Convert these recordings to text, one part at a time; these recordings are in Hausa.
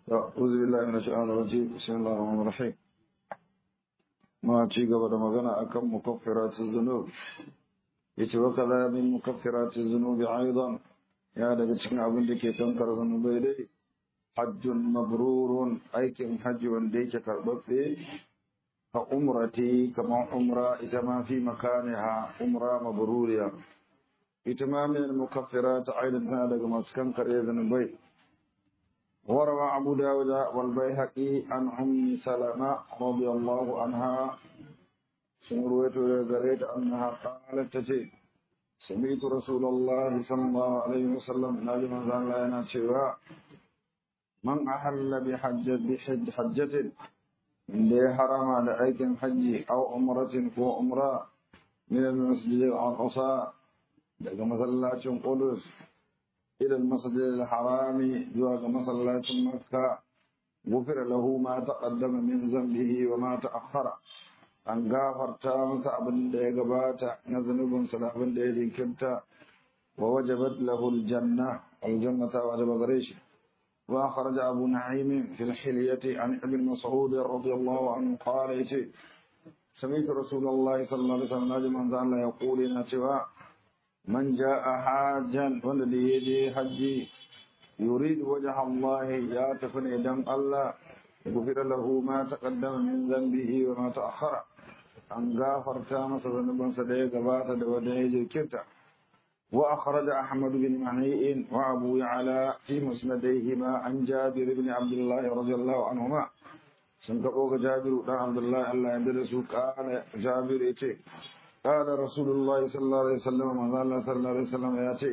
أعوذ بالله من الشيطان الرجيم بسم الله الرحمن الرحيم ما ci gaba da magana akan mukaffiratuz zunub yace wa kaza min mukaffiratuz zunubi aidan ya daga cikin abin da ke kankar zunubai dai hajjun mabrurun aikin hajji wanda yake karbabbe ka umrati kamar umra ita ma fi makaniha umra mabruriya ita ma min mukaffirat aidan tana daga masu kankare zunubai وروى أبو داود والبيهقي عن أم سلمة رضي الله عنها سمرويت ويقريت أنها قالت تتي سمعت رسول الله صلى الله عليه وسلم ناجم زان لنا شواء من أحل بحجة بحج حجة من دي حرم على أيك حج أو عمرة كو عمرة من المسجد الأقصى daga masallacin Qudus إلى المسجد الحرام جواز مصلاة مكة غفر له ما تقدم من ذنبه وما تأخر أن غافر تامس أبن دي قباتا نذنب سلابن دي ذكرتا ووجبت له الجنة الجنة وجب غريش وأخرج أبو نعيم في الحلية عن ابن مسعود رضي الله عنه قال سمعت رسول الله صلى الله عليه وسلم نجم يقول نتوى من جاء حاجا والذي يجي حجي يريد وجه الله يا تفن دم الله غفر له ما تقدم من ذنبه وما تأخر أن غافر تامس ذنبا سدي قبات ودي كرتا وأخرج أحمد بن معيء وأبو يعلى في مسنديهما عن جابر بن عبد الله رضي الله عنهما سنكبوك جابر بن عبد الله الله يدرسه قال جابر إتي قال رسول الله صلى الله عليه وسلم من الله صلى الله عليه وسلم ياتي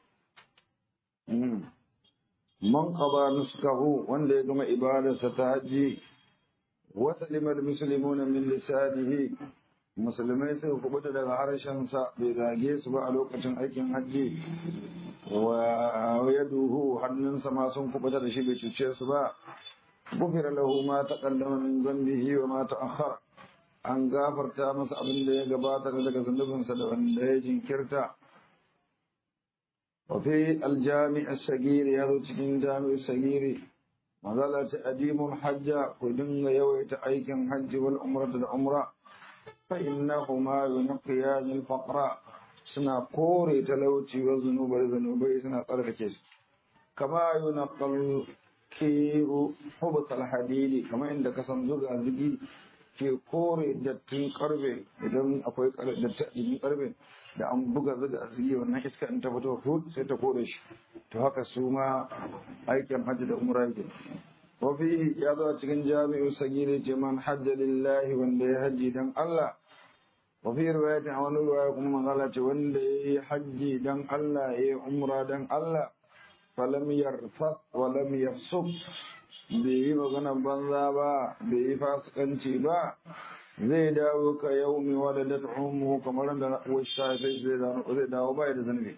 من قضى نسكه وان يقوم إبادة ستهجي وسلم المسلمون من لسانه musulmai suka kubuta daga harshensa bai zage su ba a lokacin aikin hajji wa yaduhu hannunsa ma sun kubuta da shi bai cuce su ba gufira lahu ma taqaddama min zambihi wa ma ta'akhkhara an gafarta masa abin da ya gabata daga zunubinsa da wanda ya jinkirta wafi aljami as-sagiri ya zo cikin jami'ar sagiri mazala ta adimul hajja ku dinga yawaita aikin hajji wal umrata da umra fa innahuma yunqiyan al-faqra suna kore talauci wa zunubai zunubai suna tsarkake su kama yunqal kiru hubat al-hadidi kama inda kasan zuga zugi ke kore dattin karbe idan akwai dattin karbe da an buga zaga a zigi wannan iska in ta fito hud sai ta kore shi to haka su ma aikin hajji da umra yake wafi ya zo a cikin jami'u sagiri ce man hajja lillahi wanda ya hajji dan Allah wafi riwayati a wani riwaya kuma magana ce wanda ya yi hajji dan Allah ya yi umra dan Allah falam yarfa wa lam yafsuk bai yi magana banza ba bai yi fasikanci ba zai dawo ka yau mai wadda da ta'ummu kamar da wasa sai zai dawo ba da zanubi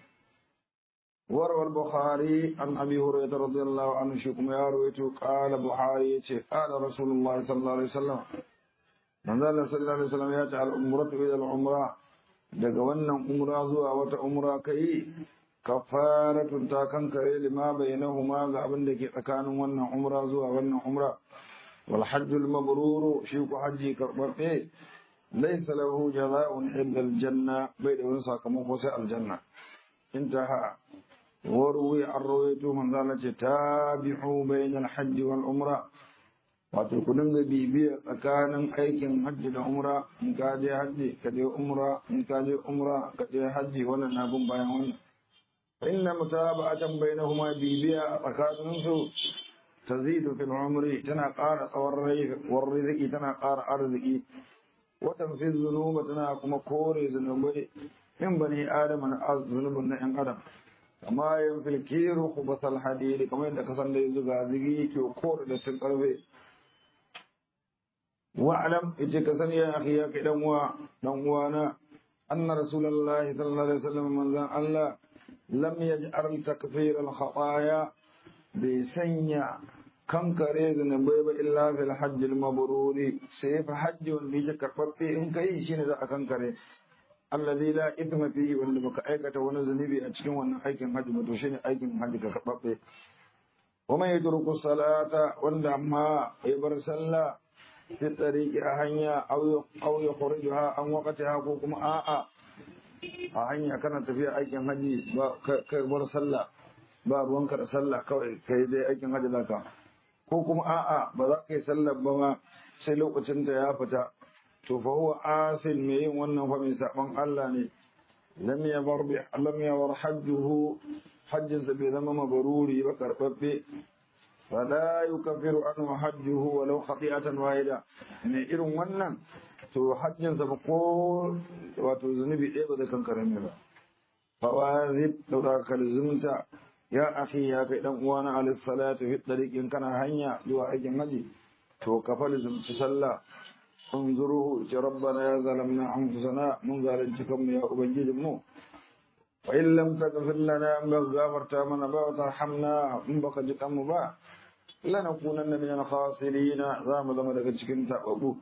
warwar bukhari an abi hurairah radiyallahu anhu shi kuma ya rawaito qala buhari yace qala rasulullahi sallallahu alaihi wasallam manzo Allah sallallahu alaihi wasallam ya ce al umratu ila al umra daga wannan umra zuwa wata umra kai kafaratun ta kankare lima bainahuma ga abin da ke tsakanin wannan umra zuwa wannan umra wal hajjul mabruru shi ku hajji karbabbe laysa lahu jazaa'un illa al janna bai da wani sakamako sai aljanna intaha warwi an rawaitu man zala ce tabi'u bainal hajji wal umra wato ku dinga bibiya tsakanin aikin hajji da umra in ka je hajji ka je umra in ka je umra ka je hajji wannan na bin bayan wannan فإن متابعة بينهما بيبيا فكانوا تزيد في العمر تنقار والرزق تنقار أرزقي وتنفي الذنوب تنقم كوري ذنوبي من بني آدم من ذنوب النعم آدم كما ينفي الكير خبث الحديد كما يندك صلى يزغازغي كور لتنقربي واعلم اتكسن يا أخي يا كدنوا دنوانا أن رسول الله صلى الله عليه وسلم من ذا الله lam yaj'al takfir al-khataya bai sanya kankare zunubai ba illa fil hajj al-mabruri sai fa hajji wanda yake karbabbe in kai shine za a kankare alladhi la ithma fihi wanda baka aikata wani zunubi a cikin wannan aikin hajji ba to shine aikin hajji ka karbabbe ومن يترك الصلاة وندع ما يبر صلى في الطريق أهنيا أو أو يخرجها عن وقتها كوكم آآ أهنيا كانت في أيكن هدي كبر صلى ba ruwanka da sallah kawai kai dai aikin hajji zaka ko kuma a'a ba za ka yi sallar ba ma sai lokacin da ya fita to fa huwa asil mai yin wannan fa mai saban Allah ne lam yabar bi lam yabar hajjuhu hajjin sa bai zama mabaruri ba karbabbe fala yukaffiru anhu hajjuhu walau khati'atan wahida mai irin wannan to hajjin sa ba ko wato zunubi ɗaya ba zai kankare mai ba fawazib to da kalzumta ya akhi ya kai dan uwana alis salatu fi tariqin kana hanya zuwa aikin haji to ka falzumci sallah انظروه ربنا يا ظلمنا انفسنا من ظالمتكم يا ubangijin mu وإن لم تغفر لنا أن غفرت من با وترحمنا إن بك جكم با لنكونن من الخاسرين ذا مدام daga cikin tababu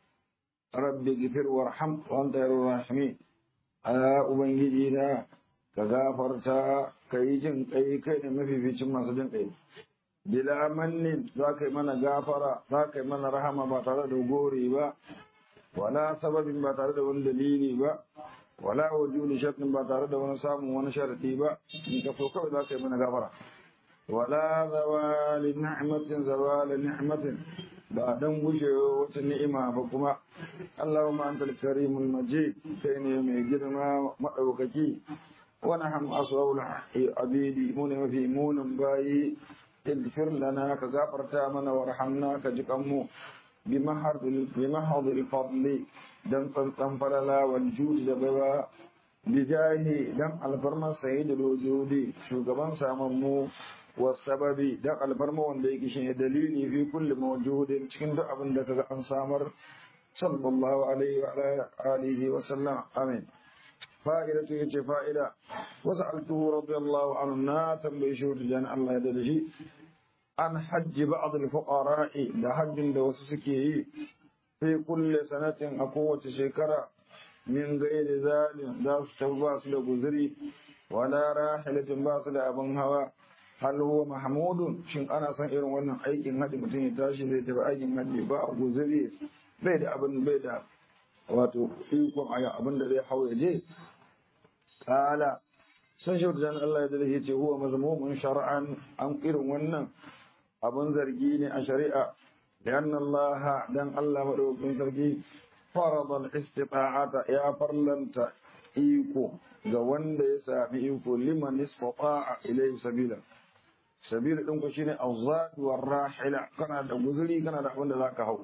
rabbi gifir warham wa anta yarur rahimin a ubangiji da ka gafarta kai jin kai kai ne mafificin masu jin kai bila mannin za ka yi mana gafara za ka yi mana rahama ba tare da gori ba wala sababin ba tare da wani dalili ba wala wujudi shartin ba tare da wani samun wani sharadi ba in ka so kawai za ka yi mana gafara wala zawali ni'matin zawali ni'matin ba dan gushewa wata ni'ima ba kuma Allahumma antal karimul majid kai ne mai girma madaukaki wa nahnu asawul abidi mu ne mafi munin bayi اغفر لنا كغفرتا منا وارحمنا كجكمو بمحض بمحض الفضل دم تنتم فللا والجود دبوا بجاه دم الفرما سيد الوجود شوغبان ساممو والسبب دم الفرما wanda yake shine dalili fi kulli mawjudin cikin duk abin da kaga an samar sallallahu alaihi wa alihi wa sallam amin fa'idatu yace fa'ida wasa'altuhu radiyallahu anhu na tambaye shi wajen Allah ya dade shi an hajji ba'd al-fuqara'i da hajjin da wasu suke yi fi kulli sanatin a kowace shekara min gairi zalim za su tafi ba su da guzuri wala rahilatin ba su da abin hawa hal huwa mahmudun shin ana son irin wannan aikin haji mutum ya tashi zai tafi aikin haji ba guzuri bai da abin bai da wato ikon aya abin da zai hau ya je kala san shi da Allah ya dalilin ce huwa mazmumun shar'an an irin wannan abun zargi ne a shari'a لأن الله دان الله مدوكين sarki فرض الاستطاعة يا فرلنت إيكو ga wanda ya sami iko liman istata'a ilayhi sabila sabila din ku shine azad war rahila kana da guzuri kana da abin da zaka hau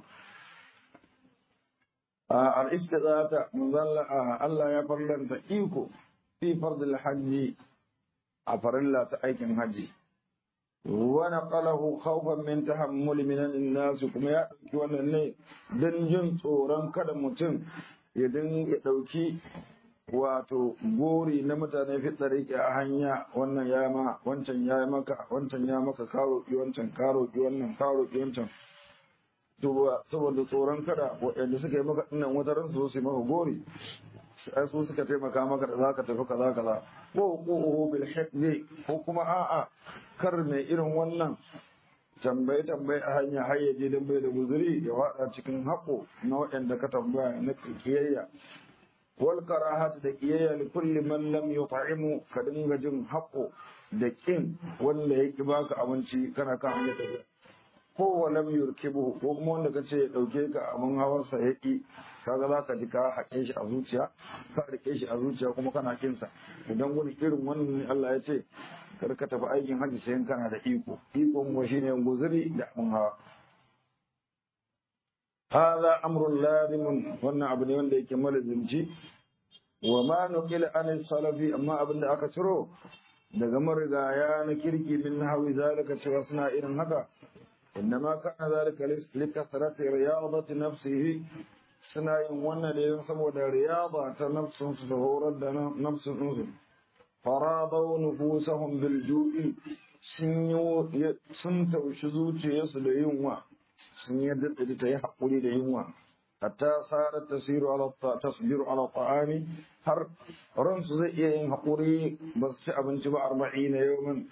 al istita'ata manzalla Allah ya farlanta iko fi fardil hajji a farilla ta aikin haji ونقله خوفا من تحمل من الناس kuma ya dauki wannan ne dan jin tsoron kada mutum ya dinga dauki wato gori na mutane fi tsariki a hanya wannan ya ma wancan ya maka wancan ya maka karo ki wancan karo ki wannan karo ki wancan saboda tsoron kada waɗanda suka yi maka dinnan wata ran su su maka gori sai su suka taimaka maka da zaka tafi kaza kaza ko ko bil hikmi ko kuma a'a kar mai irin wannan tambaye tambaye a hanya har ya je dan bai da guzuri ya wada cikin haƙo na waɗanda ka tambaya na kiyayya wal karahat da kiyayya li kulli man lam yut'imu ka dinga jin haƙo da kin wanda ya ki baka abinci kana kan hanya tafiya ko walam yurkibu ko kuma wanda kace ya dauke ka abin hawansa ya ki kaga za ka ji ka haƙe shi a zuciya ka rike shi a zuciya kuma kana kinsa idan wani irin wannan ne Allah ya ce kar ka tafi aikin hajji sai kana da iko iko mu shine guzuri da abin hawa hada amrun lazimun wannan abu ne wanda yake malazimci wa ma nuqila an salafi amma abin da aka ciro daga marigaya na kirki min hawi zalika cewa suna irin haka إنما كان ذلك لكثرة رياضة نفسه suna yin wannan ne don saboda riyaba ta nafsun su da horar da nafsun su faradau nufusahum bil ju'i sun yi sun taushi zuciyarsu da yunwa sun yadda da ta yi haƙuri da yunwa hatta sarar tasiru ala tasbiru ala ta'ami har ransu zai iya yin haƙuri ba su ci abinci ba arba'in na yawmin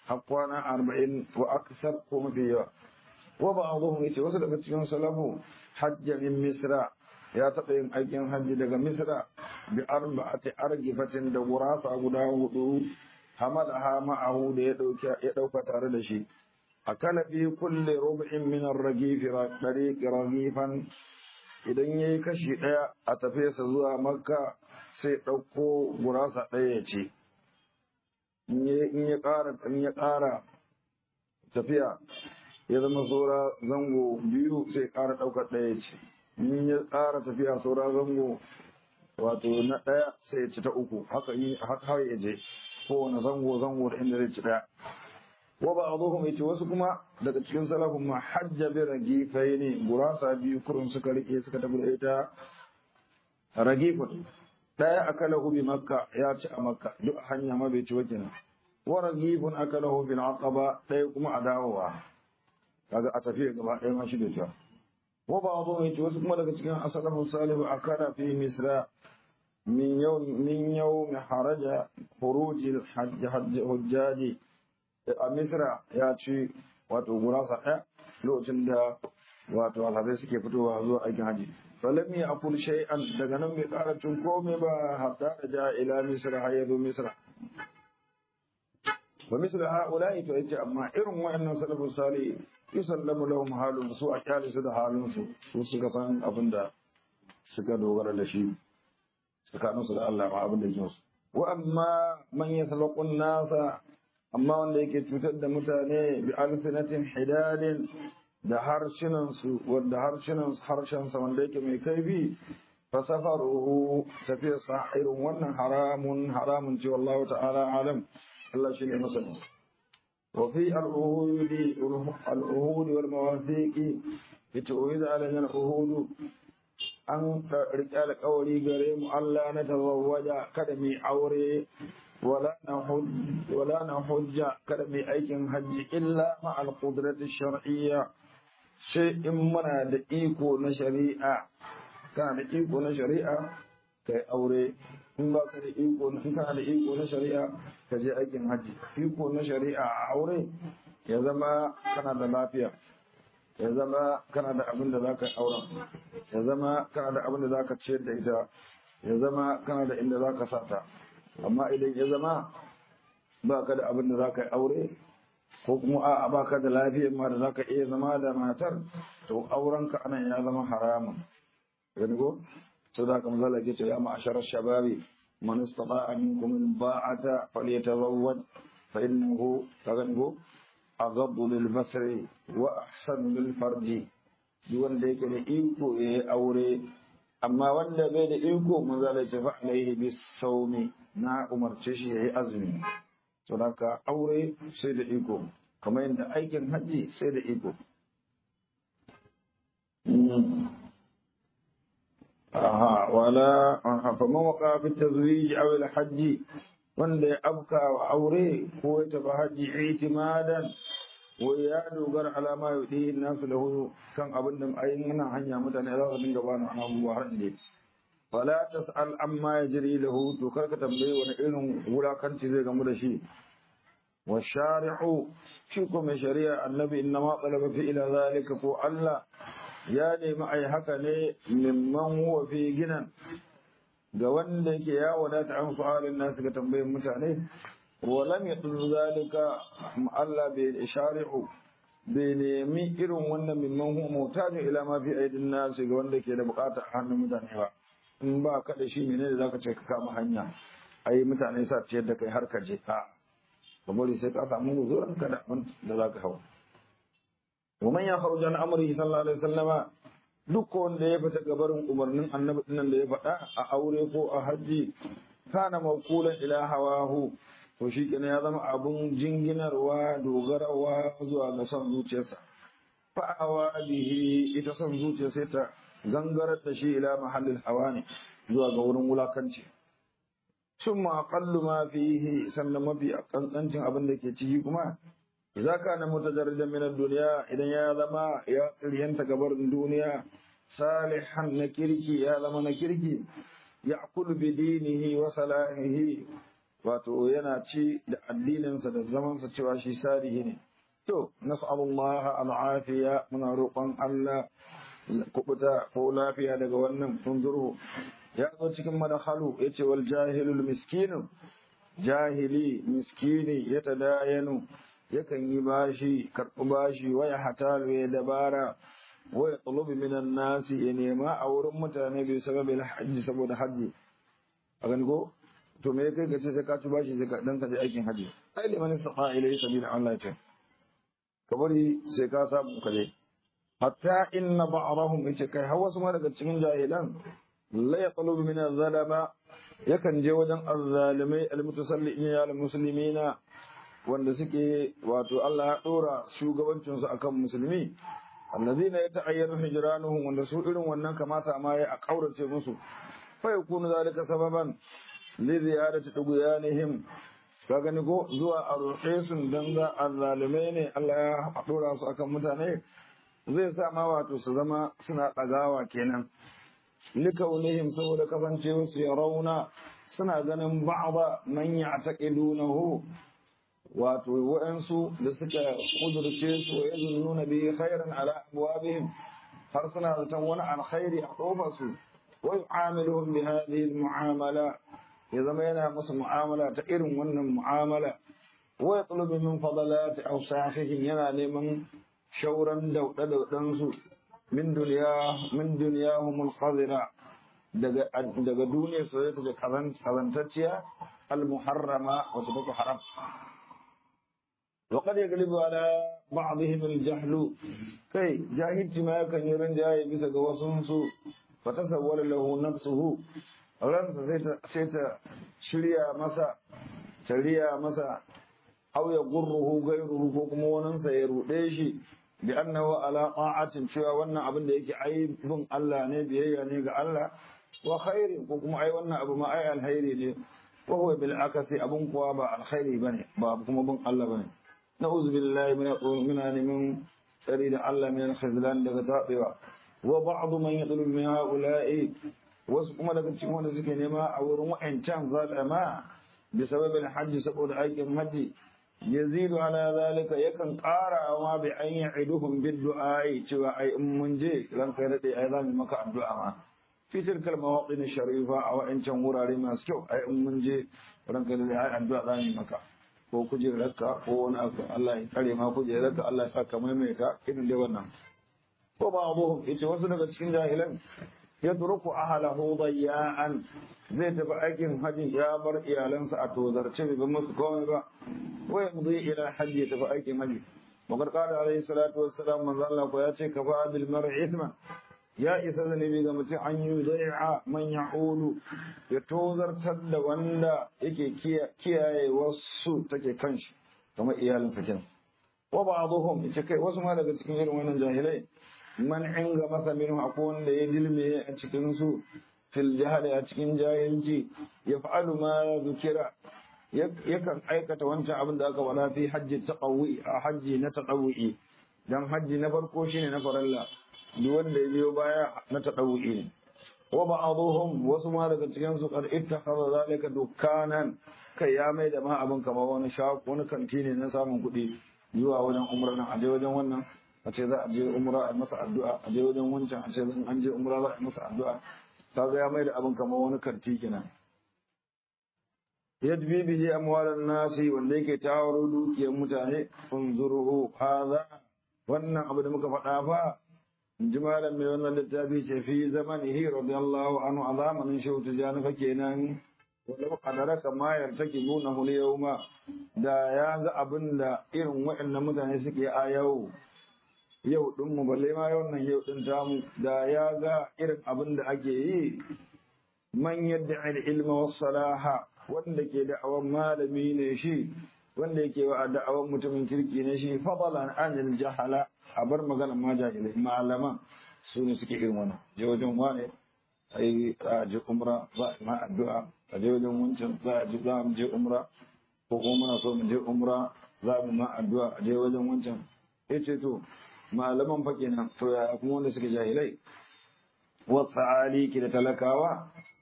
har kwana arba'in wa aksar ko mafi yawa wa ba'dhum yace wasu daga cikin salafu hajja min misra ya taɓa yin aikin hajji daga misra bi arba'ati argifatin da gurasa guda hudu hamalaha ma'ahu da ya dauka ya dauka tare da shi akala bi kulli rub'in min ar-ragif dariq ragifan idan yayi kashi daya a tafesa zuwa makka sai dauko gurasa daya ya ce in ya ƙara in ya ƙara tafiya ya zama saura zango biyu sai ƙara ɗaukar ɗaya ce in ya ƙara tafiya saura zango wato na ɗaya sai ya ci ta uku haka yi haka ya je kowane zango zango da inda zai ci ɗaya wa ba a zo kuma yace wasu kuma daga cikin salafin ma hajja bi ragifai ne gurasa biyu kurun suka rike suka tafi da ita ragifun ɗaya akalahu bi makka ya ci a makka duk hanya ma bai ci wa kenan wa ragifun akalahu bil aqaba ɗaya kuma a dawowa kaga a tafiya gaba ɗaya ma shi da ta wa ba zo mai wasu kuma daga cikin asalafin salihu a kana fi misra min yau min yau mai haraja huruji hujjaji a misra ya ci wato gurasa ɗaya lokacin da wato alhazai suke fitowa zuwa aikin haji falam ya akul shay'an daga nan bai ƙara cin komai ba hatta da ja ila misra har ya zo misra wa misra ha'ula'i to yace amma irin wayannan salafin salihu yusallamu lahum halun su a kyale su da halin su su suka san abin da suka dogara da shi tsakanin su da Allah ma abin da yake musu wa amma man yasalaqun nasa amma wanda yake cutar da mutane bi alsinatin hidadin da harshenan su wanda harshenan harshen sa wanda yake mai kaifi fa safaruhu tafiyar sa irin wannan haramun haramun ce wallahu ta'ala alam Allah shi ne masani وفي العهود العهود والمواثيق يتعويد علينا العهود أن رجال قولي قريم ألا نتزوج كدمي عوري ولا نحج ولا نحج كدمي أيكن حج إلا مع القدرة الشرعية شيء منا دقيقو نشريعة كان دقيقو نشريعة كي أوري in ba ka da iko in kana da iko na shari'a ka je aikin hajji iko na shari'a a aure ya zama kana da lafiya ya zama kana da abin da zaka auren ya zama kana da abin da zaka ciyar da ita ya zama kana da inda zaka sata amma idan ya zama ba ka da abin da zaka aure ko kuma a'a ba ka da lafiyar ma da zaka iya zama da matar to aurenka anan ya zama haramun gani ko صدق مزالة يا معشر الشباب من استطاع منكم الباعة فليتزوج فإنه تغنه أغض للبصر وأحسن للفرج دون ذلك لإيكو أوري أما ولا بين إيكو مزالة فعليه بالصوم نا أمر تشيه أزمي صدق أوري سيد إيكو كما إن أيكن حجي سيد إيكو aha wala fa man waqa fi tazwij aw al hajj wanda ya abka wa aure ko ya tafi haji itimadan wa ya dogara alama yudi nasu lahu kan abin da ayin nan hanya mutane za su dinga bani abubuwa har inda wala tas'al amma yajri lahu to karka tambaye wani irin wulakanci zai gamu da shi wa shari'u shi ko mai shari'a annabi inna ma talaba fi ila zalika ko Allah ya nemi ai haka ne mimman huwa fi ginan ga wanda yake ya wadata an su'alin nasu ga tambayin mutane wa lam yadul zalika Allah bai shari'u bai nemi irin wannan mimman huwa mutajin ila ma fi aidin nasu ga wanda ke da bukata a hannun mutane ba in ba ka da shi menene zaka ce ka kama hanya ai mutane sa ciyar da kai har ka je a ka bari sai ka samu guzuran ka da abin da zaka hawa ومن يخرج عن امره صلى الله عليه وسلم duk wanda ya fita gabarin umarnin annabi dinnan da ya faɗa a aure ko a hajji kana mawkulan ila hawahu to shi kenan ya zama abun jinginarwa dogarawa zuwa ga son zuciyarsa fa'awa bihi ita son zuciya sai ta gangarar da shi ila mahallin hawa ne zuwa ga wurin wulakanci summa aqallu ma fihi sannan mafi kankancin abin da ke ciki kuma idza kana mutajarridan min ad-dunya idan ya zama ya tsiryanta gabar duniya salihan na kirki ya zama na kirki ya'kulu bi dinihi wa salahihi wato yana ci da addininsa da zamansa cewa shi salihi ne to nas'alullah al'afiya muna roƙon Allah kubuta ko lafiya daga wannan tunzuru ya zo cikin madakhalu yace wal jahilul miskinu jahili miskini ya tadayanu yakan yi bashi karɓi bashi waya hatalu ya dabara waya tulubi minan nasi ya nema a wurin mutane bai sababin hajji saboda hajji a gani ko to me kai ka ce sai ka ci bashi sai ka dan ka je aikin hajji ai liman istata ilayhi sabila Allah ta ka bari sai ka samu ka je hatta inna ba'dahum yace kai har wasu ma daga cikin jahilan la yatlubu min az-zalama yakan je wajen azzalimai almutasalliin ya almuslimina wanda suke wato Allah ya dora shugabancin su akan musulmi allazina yata'ayyanu hijranuhum wanda su irin wannan kamata ma ya kaurace musu fa yakunu zalika sababan li ziyadati tughyanihim ka gani ko zuwa a roƙe su dan za azzalimai ne Allah ya dora su akan mutane zai sa ma wato su zama suna ɗagawa kenan likaunihim saboda kasancewa su ya rauna suna ganin ba'da man ya'taqidunahu wato wa'ansu da suka kudurce su wa yazunnuna bi khairan ala abwabihim har suna zaton wani alkhairi a kofar su wa yu'amiluhum bi hadhihi almu'amala ya zama yana musu mu'amala ta irin wannan mu'amala wa yatlubu min fadalati awsafihim yana neman shauran dauɗe-dauɗensu min duniya min duniyahumul qadira daga daga duniyar su ta ce kazantacciya al-muharrama wacce take haram وقد يغلب على بعضهم الجهل كي جاهلت ما يكن يرن جاي بس غوسنسو فتصور له نفسه ransa sai ta shirya masa shirya masa aw ya gurruhu gairuhu ko kuma waninsa ya ruɗe shi bi annahu ala ta'atin cewa wannan abin da yake aibin Allah ne biyayya ne ga Allah wa khairi ko kuma ai wannan abu ma ai alkhairi ne wa huwa bil akasi abun kuwa ba alkhairi bane ba kuma bin Allah bane na'udzu billahi min min min tsari da Allah min al-khizlan daga tabewa wa ba'd man yadlu min ha'ula'i wasu kuma daga cikin wanda suke nema a wurin wa'ancan zalama bi sababin hajji saboda aikin hajji yazidu ala zalika yakan ƙara ma bi an ya'iduhum bid du'ai cewa ai in mun je ranka dade ai za mu maka addu'a ma fi tilkal mawaqin sharifa a wa'ancan wurare masu kyau ai in mun je ranka dade ai addu'a za mu maka ko kujerarka ko wani abu Allah ya kare ma kujerarka Allah ya saka maimaita irin dai wannan ko ba abuhum ita wasu daga cikin jahilan yatruku ahlahu dayya'an zai tafi aikin hajji ya bar iyalansa a tozarce bai musu komai ba wa yamdi ila hajji ya tafi aikin hajji wakar qala alayhi salatu wassalam manzo Allah ko ya ce kafa bil mar'i ithma ya isa zanibi ga mutum an yi dai'a man ya'ulu ya tozartar da wanda yake kiyaye wasu take kanshi kamar iyalinsa kenan wa ba'dhum ita kai wasu ma daga cikin irin wannan jahilai man inga masa minhu akwai wanda ya dilme a cikin su fil jahali a cikin jahilci ya fa'alu ma zukira yakan aikata wancan abin da aka wala fi hajji taqawwi a hajji na taqawwi dan hajji na farko shine na faralla duk wanda ya biyo baya na taqawwi ne wa ba'dhum wasu ma daga cikin su qad ittakhadha zalika dukkanan kai ya mai da ma abin kamar wani shago wani kanti ne na samun kuɗi zuwa wajen umra nan a je wajen wannan a ce za a je umra a masa addu'a a je wajen wancan a ce an je umra za a masa addu'a kaga ya mai da abin kamar wani kanti kenan yadbi bihi amwalan nasi wanda yake tawaro dukiyar mutane unzuruhu hadha wannan abu da muka faɗa fa in ji malam mai wannan littafi ce fi zamanihi radiyallahu anhu a zamanin shehu tijjani fa kenan walau qadaraka ma yartakibunahu al-yawma da ya ga abin da irin waɗannan mutane suke a yau yau din mu balle ma wannan yau din tamu da ya ga irin abin da ake yi man yadda ilma was salaha wanda ke da'awan malami ne shi wanda yake wa da'awan mutumin kirki ne shi fadalan anil jahala a bar maganar ma jahilai malaman su ne suke irin wannan je wajen wane ai a je umra za a ma addu'a a je wajen wancan za a je za mu je umra ko kuma muna so mu je umra za mu ma addu'a a je wajen wancan yace to malaman fa kenan to ya kuma wanda suke jahilai wasu aliki da talakawa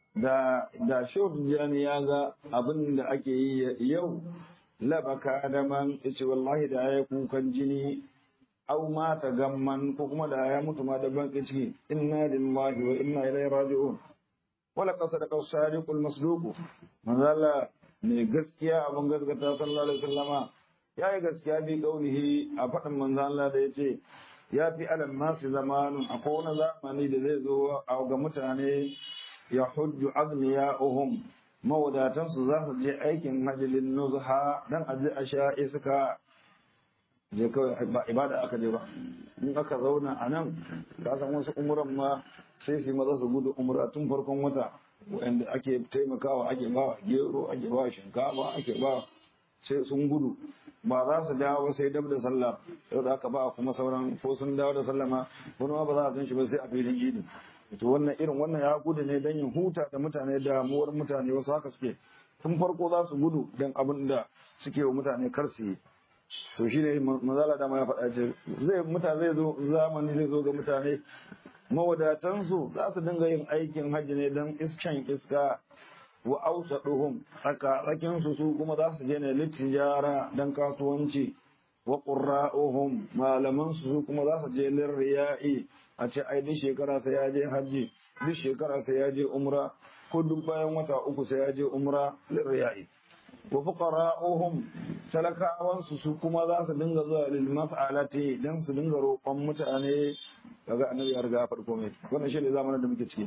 da da Jani ya ga abin da ake yi yau labaka da man yace wallahi da ya kukan jini au mata gamman ko kuma da ya mutu ma da bankin ciki inna lillahi wa inna ilaihi raji'un wala qasada qasadiqul masduq manzala ne gaskiya abin gaskata sallallahu alaihi wasallama yayi gaskiya bi kaulihi a fadin manzo Allah da yace ya fi alal nasu zamanun akwai wani zamani da zai zo a ga mutane ya hujju agniya'uhum mawadatansu za su je aikin hajjilin nuzha dan aje a sha iska je kawai ba ibada aka je ba in aka zauna a nan ka san wasu umuran ma sai su maza su gudu umra tun farkon wata wanda ake taimakawa ake ba gero ake ba shinkafa ake ba sai sun gudu ba za su dawo sai dab da sallah yau da aka ba kuma sauran ko sun dawo da sallah ma wani ma ba za a gan shi ba sai a filin idi to wannan irin wannan ya gudu ne don yin huta da mutane damuwar mutane wasu haka suke tun farko za su gudu don abin da suke wa mutane kar su yi to shi ne mazala dama ya faɗa ce zai mutane zai zo zamani zai zo ga mutane mawadatansu za su dinga yin aikin hajji ne don iskan iska wa ausa duhum tsaka tsakinsu su kuma za su je ne littijara don kasuwanci wa qurra'uhum malaman su kuma za su je lirriya'i a ce ai duk shekara sai ya je hajji duk shekara sai ya je umra ko duk bayan wata uku sai ya je umra lirriya'i wa fuqara'uhum talakawan su su kuma za su dinga zuwa lil mas'alati dan su dinga roƙon mutane kaga annabi ya riga farko mai wannan shi ne zamanin da muke ciki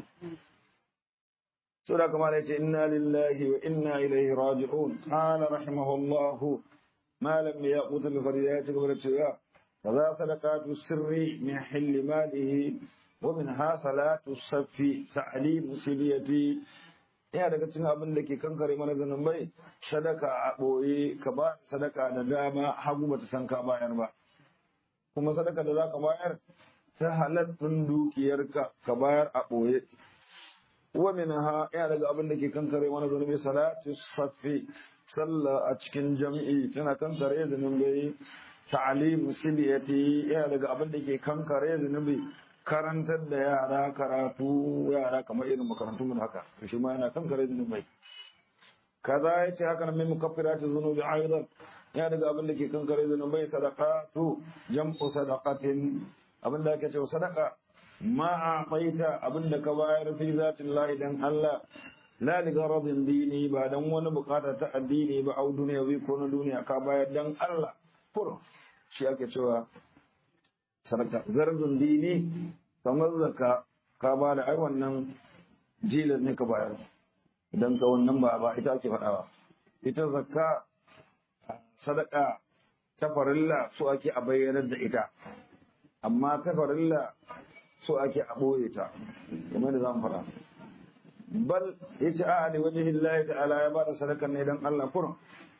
sura kamar yace inna lillahi wa inna ilaihi raji'un qala rahimahullahu ما لم يأخذ بفريات قبرتها فذا صدقات السر من حل ماله ومنها صلاة الصف تعليم سليتي ya daga cikin abin da ke kankare mana zanubai sadaka a ɓoye ka ba sadaka da dama hagu bata san ka bayar ba kuma sadaka da za ka bayar ta halattun dukiyarka ka bayar a ɓoye wa minha ya daga abin da ke kankare mana zanubai salatu safi sallah a cikin jami'i tana kankare zunubi ta'alim siliyati yana daga abin da ke kankare zunubi karantar da yara karatu yara kamar irin makarantu mun haka to shi ma yana kankare zunubai kaza yace haka nan mai mukaffiratu zunubi aidan yana daga abin da ke kankare zunubai sadaqatu jam'u sadaqatin abin da ake cewa sadaqa ma a abin da ka bayar fi zatillahi dan Allah la li garadin dini ba dan wani bukata ta addini ba au duniyawi ko na duniya ka bayar dan Allah kur shi ake cewa sadaka garadin dini kamar zaka ka ba da ai wannan jilan ne ka bayar idan ka wannan ba ba ita ake faɗawa ita zakka sadaka ta farilla so ake a bayyanar da ita amma ta farilla so ake a ɓoye ta kamar da zan faɗa bal yace a ali wajhi Allah ta'ala ya bada sadaka ne dan Allah kurum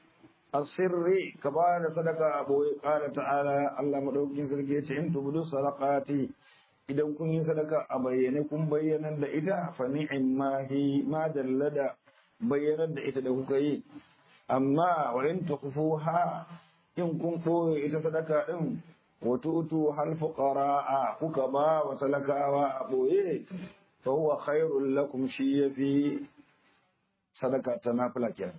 asirri ka bada sadaka a boye qala ta'ala Allah madaukakin sarki yace in tubudu sadaqati idan kun yi sadaka a bayyane kun bayyanar da ita fa ni'ma hi ma dallada bayyanar da ita da kuka yi amma wa in tukhfuha in kun boye ita sadaka din wa tu'tu hal fuqara kuka ba wa talakawa a boye فهو خير لكم شيء في صدقة تنافلة كان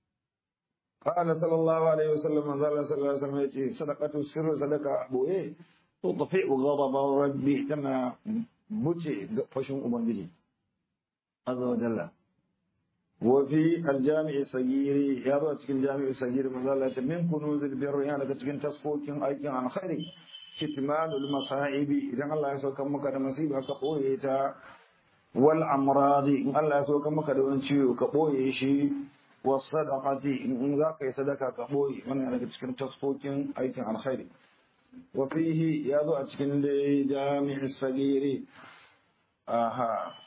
قال صلى الله عليه وسلم من ذا صلى الله عليه وسلم يتي صدقة السر صدقة أبو إيه تطفئ غضب ربي كما بوتي فشن أبنجي عز وجل وفي الجامع الصغير يا رب الجامع الصغير من ذا من كنوز البر يعني كتكن تصفوك أيكن عن خير كتمان المصائب إذا الله يسوك مكة مصيبة كقويتا wal amradi in Allah ya so ka maka da wani ciwo ka boye shi was sadaqati in za ka yi sadaka ka boye wannan daga cikin tasfokin aikin alkhairi wa fihi ya zo a cikin da jami'is sagiri aha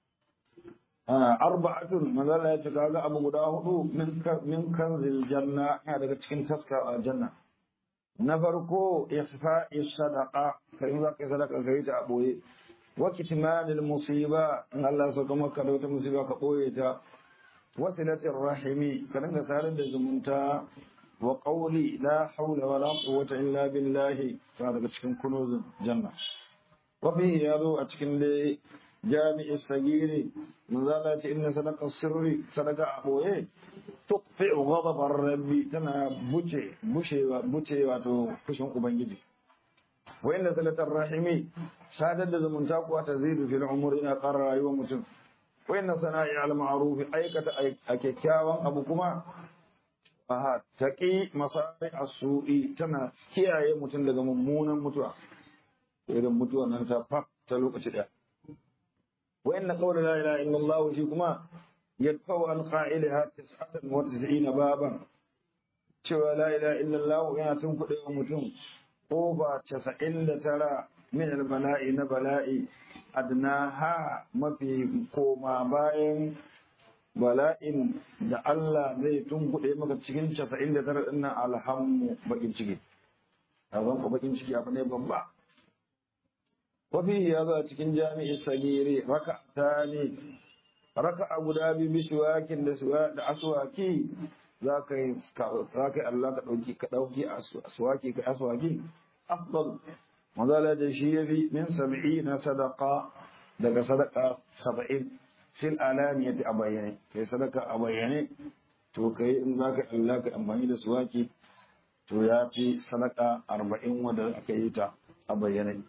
arba'atun manzala ya ce kaga abu guda hudu min kanzil janna yana daga cikin taskar aljanna na farko ihfa'i sadaqa kai in za ka yi sadaka ka yi ta a boye وكتمان المصيبة إن الله سبحانه وتعالى مصيبة كبويتا وصلة الرحم كنن سالد زمنتا وقولي لا حول ولا قوة إلا بالله هذا cikin كنوز جنة وفيه يادو أتكن لي jami'i sagiri manzala ce inna sadaka sirri sadaka a boye tuqfi'u ghadabar rabbi tana buce bushewa buce wato fushin ubangiji wa inna salatar rahimi sadar da zumunta kuwa ta zidu fil umri ina ƙara rayuwar mutum wa inna sana'i al ma'ruf aikata a kyakkyawan abu kuma aha taqi masari as-su'i tana kiyaye mutum daga mummunan mutuwa irin mutuwa nan ta fak ta lokaci daya wa inna qawla la ilaha illallah shi kuma yadfa'u an qa'ilaha 99 baban cewa la ilaha illallah yana tunkuɗe wa mutum ko ba 99 min al-bala'i na bala'i adnaha mafi koma bayan bala'in da Allah zai tunkuɗe maka cikin 99 ɗin nan alhammu bakin ciki a ku bakin ciki abu ne babba wafi ya za cikin jami'i sagiri raka ta ne raka a guda biyu bisuwakin da aswaki za ka yi Allah ka ɗauki ka ɗauki aswaki ka aswaki afdal mazala da shi ya fi min sab'i na sadaka daga sadaka saba'in fil alaniyati a bayyane kai sadaka a bayyane to kai in za ka Allah ka amfani da suwaki to ya fi sadaka arba'in wanda aka yi ta a bayyane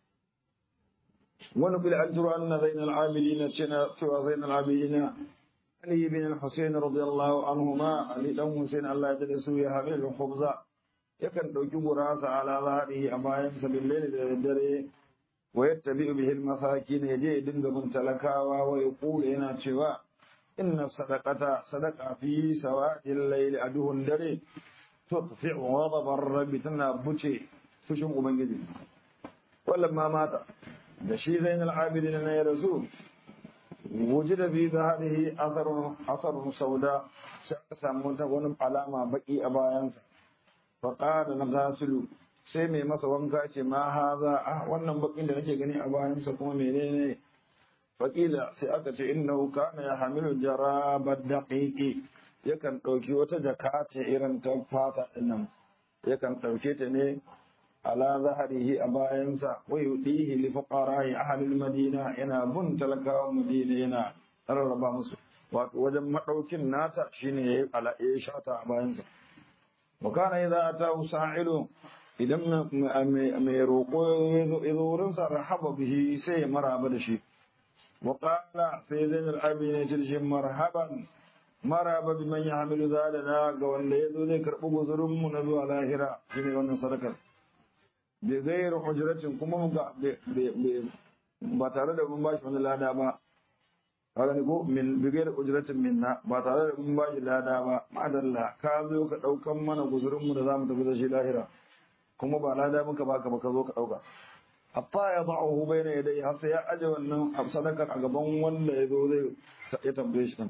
wani bil an turu anna zainal abidina cina cewa zainal abidina Ali bin al-Husayn radiyallahu anhuma Ali dan Husayn Allah ya tada su ya hamil khubza yakan dauki gurasa ala zahiri a bayan sa bil da dare wa yattabi'u bihi al-masakin yaje dinga bin talakawa wa yaqulu yana cewa inna sadaqata sadaqa fi sawadil layli aduhun dare tudfi'u ghadab ar-rabbi tana buce fushin ubangiji wallamma mata da shi zainal abidin na ya rasu wujida fi zaharihi atharun atharun sauda sai aka samu wani alama baki a bayansa fa qala nagasilu sai mai masa wanka ce ma haza ah wannan bakin da nake gani a bayansa kuma menene faƙila sai aka ce innahu kana ya hamilu jarabar daqiqi yakan ɗauki wata jaka ce irin ta fata dinnan yakan ɗauke ta ne ala zaharihi a bayansa wa yudihi li fuqara'i ahli madina yana bun talakawan madina yana rarraba musu wato wajen madaukin nata shine yayi ala ya shata a bayansa wa kana idza atahu sa'ilu idan mai roƙo ya zo wurinsa rahaba bihi sai ya maraba da shi wa qala sai zainul abidin tilshi marhaban maraba bi man yahmilu zalana ga wanda ya zo zai karɓi guzurin mu na zuwa lahira shine wannan sadakar bi ghairu hujratin kuma ga ba tare da mun bashi wani lada ba kaga ne ko min bi ghairu hujratin minna ba tare da mun bashi lada ba madalla ka zo ka daukan mana guzurin mu da zamu tafi da shi lahira kuma ba lada muka baka ba ka zo ka dauka hatta ya da'uhu bayna yadayhi har sai ya aje wannan sadakar a gaban wanda ya zo zai ya tambaye shi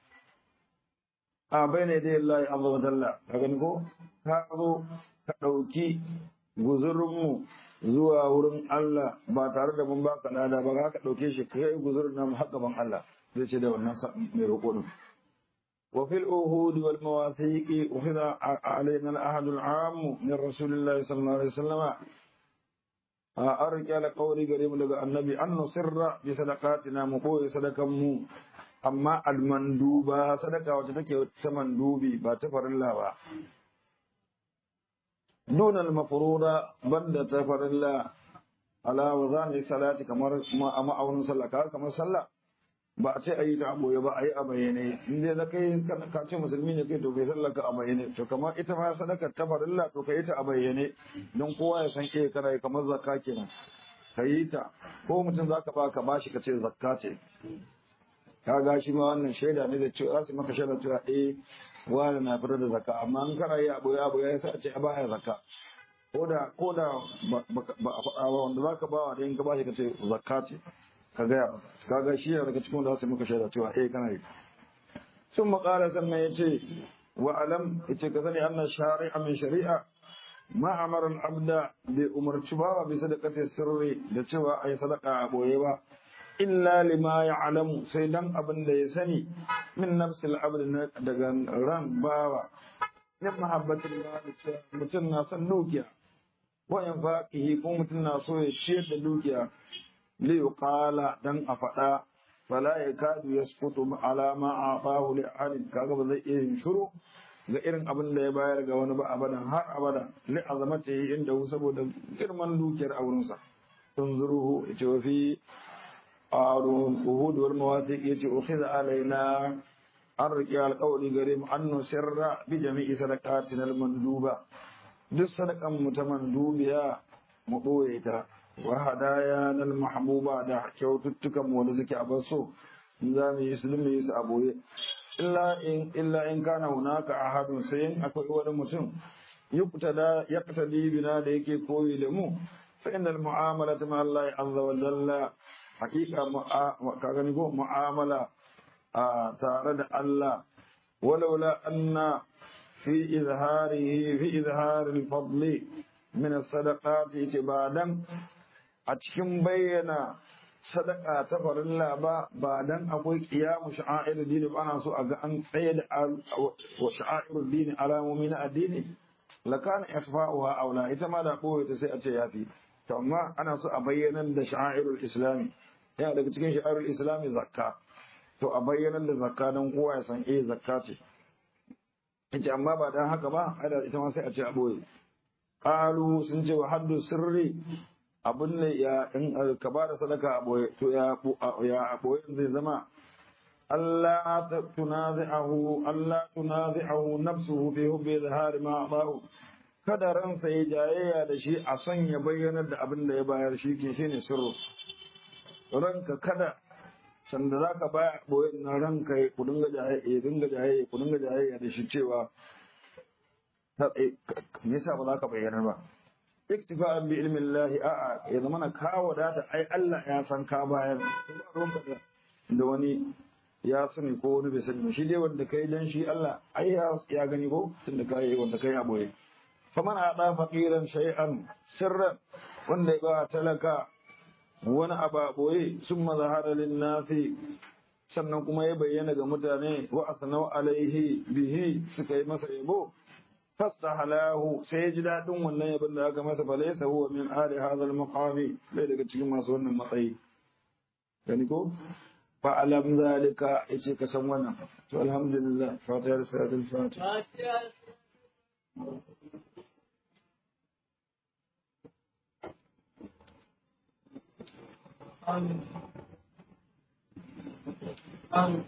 a bayna yadayhi Allah azza wa jalla ka gani ko ka zo ka dauki guzurin mu zuwa wurin Allah ba tare da mun baka lada ba ka dauke shi kai guzurin nan har gaban Allah zai ce da wannan mai roƙo din وفي الأهود والمواثيق أخذ علينا الأحد العام من رسول الله صلى الله عليه وسلم أرجع لقولي قريب لقى النبي أن نصر بصدقاتنا مقوي صدقا مو أما المندوبة صدقة وتتكي تمندوبي باتفر الله با. دون المفروضة بند تفر الله على وظان الصلاة كما أما أو صلى كما صلى ba a ce a yi ta aboye ba a yi a bayyane in dai da kai ka ce musulmi ne kai to kai sallaka a bayyane to kamar ita ma sadaka ta farilla to ka yi ta a bayyane don kowa ya san ke kana yi kamar zakka kenan ka yi ta ko mutum za ka ba ka bashi ka ce zakka ce ka ga shi ma wannan shaida ne da cewa za su maka shaida cewa eh wani na fitar da zakka amma in kana yi aboye aboye ya sa a ce a baya zakka ko da ko da ba a faɗa ba wanda za ka ba wa da in ka bashi ka ce zakka ce ka gaya masa kaga shi ne daga cikin da su muka shaida cewa eh kana yi sun makara sannan ya ce wa alam ya ce ka sani annan shari'a min shari'a ma amara abda bai umarci ba bi sadaqati sirri da cewa ai sadaqa a boye ba illa lima ya'lamu sai dan abin da ya sani min nafsil abd daga ran bawa min mahabbatin mutum na son dukiya wa infaqihi ko mutum na so ya ciyar da dukiya li yuqala dan a faɗa fala yakadu yasqutu ala ma atahu li ahadin kaga ba zai iya yin shiru ga irin abin da ya bayar ga wani ba abadan har abada li azamatihi inda saboda girman dukiyar aurensa tunzuruhu yace wa fi arun uhud wal mawathiq yace ukhidha alaina an riƙe alƙawari gare mu an nusirra bi jami'i sadaqatina al manduba duk sadakan mu ta mandubiya mu ɓoye ta wa hadaya nal mahbuba da kyaututtukan mu wanda suke a baso in za mu yi su mu yi su a boye illa in illa in kana hunaka ahadun sai in akwai wani mutum yuqtada yaqtadi bina da yake koyi da mu fa innal mu'amalata ma Allah azza wa jalla haqiqa ka gani ko mu'amala a tare da Allah walaula anna fi izharihi fi izharil fadli min as-sadaqati ibadan a cikin bayyana sadaka ta farilla ba ba dan akwai qiyamu sha'air dini ba ana so a ga an tsaye da wa sha'air dini alamomi na addini lakana ikhfa'uha aula ita ma da boye ta sai a ce yafi to amma ana so a bayyana da sha'airul islami yana daga cikin sha'airul islami zakka to a bayyana da zakka dan kowa ya san eh zakka ce ita amma ba dan haka ba ada ita ma sai a ce a boye qalu sun ce wa haddu sirri abin ne ya in ka ba da sadaka a boye to ya ya boye zai zama Allah tunazi'ahu Allah tunazi'ahu nafsuhu fi hubbi zahar ma ba'u kada ransa ya jayayya da shi a son ya bayyanar da abin da ya bayar shi ke shine sirru ranka kada sanda za ka baya boye na ranka ya ku dinga jayayya dinga jayayya ku dinga jayayya da shi cewa me yasa ba za ka bayyanar ba iktifa'an bi ilmin Allah a'a ya zama ka wadata ai Allah ya san ka bayar ba ruwanka da wani ya sani ko wani bai sani shi dai wanda kai dan shi Allah ai ya gani ko tunda kai wanda kai a boye faman ada faqiran shay'an sirran wanda ya ba talaka wani aba boye summa zahara lin nasi sannan kuma ya bayyana ga mutane wa asnau alaihi bihi suka yi masa yabo fastahalahu sai ya ji daɗin wannan yabin da aka masa falaisa huwa min ali hadha al-maqami bai daga cikin masu wannan matsayi gani ko fa alam zalika yace ka san wannan to alhamdulillah fatiha da salatul fatiha Amin. Amin.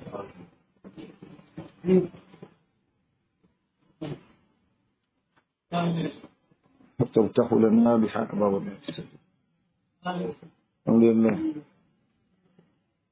Amin. فتفتح لنا بحق باب الحمد Amin. لله